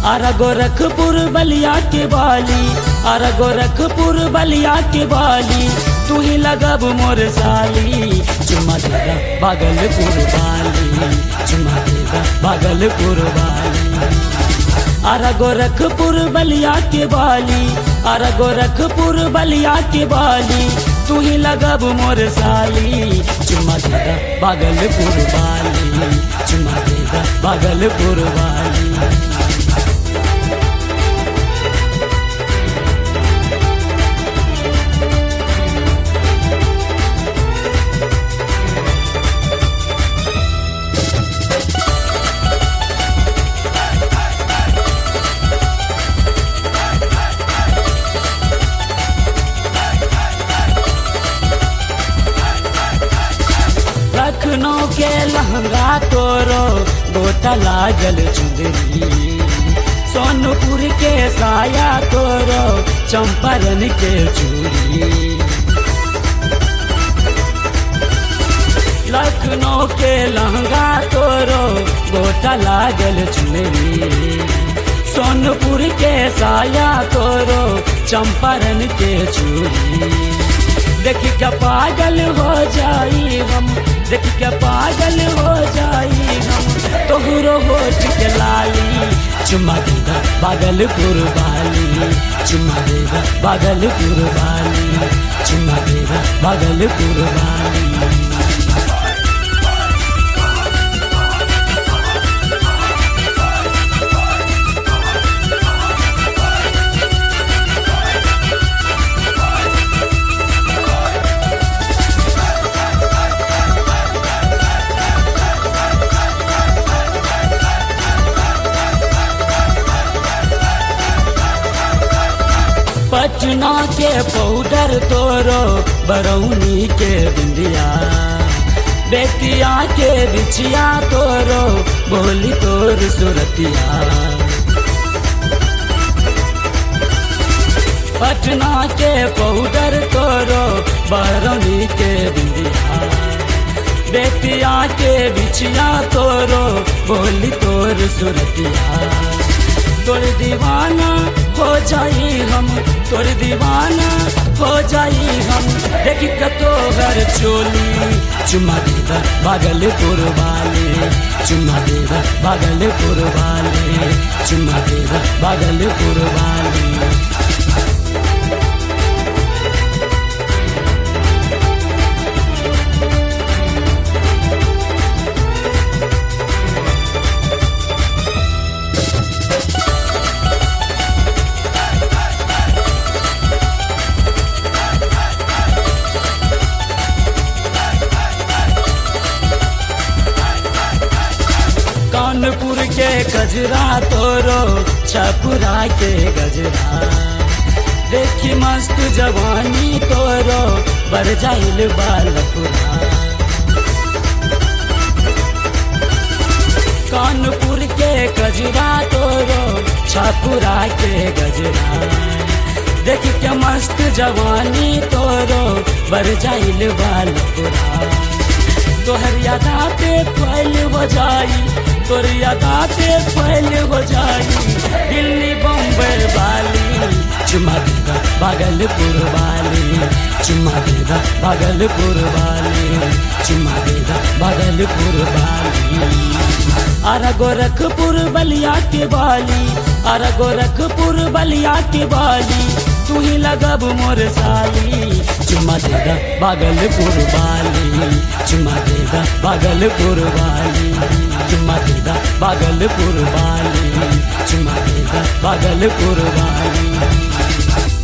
अर गोरखपुर बलिया के बाली अर गोरखपुर बलिया के बाली तू ही लगब मोर साली चुमा देगा भागलपुर वाली चुमा देगा भागलपुर वाली अर गोरखपुर बलिया के बाली अर गोरखपुर बलिया के बाली तू ही लगब मोर साली चुमा देगा भागलपुर वाली चुमा देगा भागलपुर वाली लखनऊ के लहंगा तोरो गोटा लागल चुंदरी सोनपुर के साया तोरो चंपारण के चूड़ी लखनऊ के लहंगा तोरो गोटा लागल चुनरी सोनपुर के साया तोरो चंपारण के चूड़ी देख के पागल हो जाई हम देख के पागल हो जाई हम तोहरो होठ के लाली चुमा देगा भागलपुर वाली चुमा देगा भागलपुर वाली चुमा देगा भागलपुर वाली पटना के पाउडर तोरो बरौनी के बिंदिया बेतिया के बिछिया तोरो बोली तोर सुरतिया पटना के पाउडर तोरो बरौनी के बिंदिया बेतिया के बिछिया तोरो बोली तोर सुरतिया तोर दीवाना हो जाई हम तोर दीवाना हो जाई हम देख कतो घर चोली चुमा देगा भागलपुर वाले चुमा देगा भागलपुर वाले चुमा देगा भागलपुर वाले कानपुर के गजरा तोरो छपुरा के गजरा देखी मस्त जवानी तोरो बर जाइल बालपुरा कानपुर के गजरा तोरो छपुरा के गजरा देख के मस्त जवानी तोरो बर जाइल बालपुरा तोहर यादा पे फैल हो जाई तोर यादा पे फैल हो जाई दिल्ली बम्बई वाली चुमा देगा भागलपुर वाली चुमा देगा भागलपुर वाली चुमा देगा भागलपुर वाली अर गोरखपुर बलिया के बाली अर गोरखपुर बलिया के बाली तू ही लगब मोर साली चुमा देगा भागलपुर वाली चुमा देगा भागलपुर वाली चुमा देगा भागलपुर वाली चुमा देगा भागलपुर वाली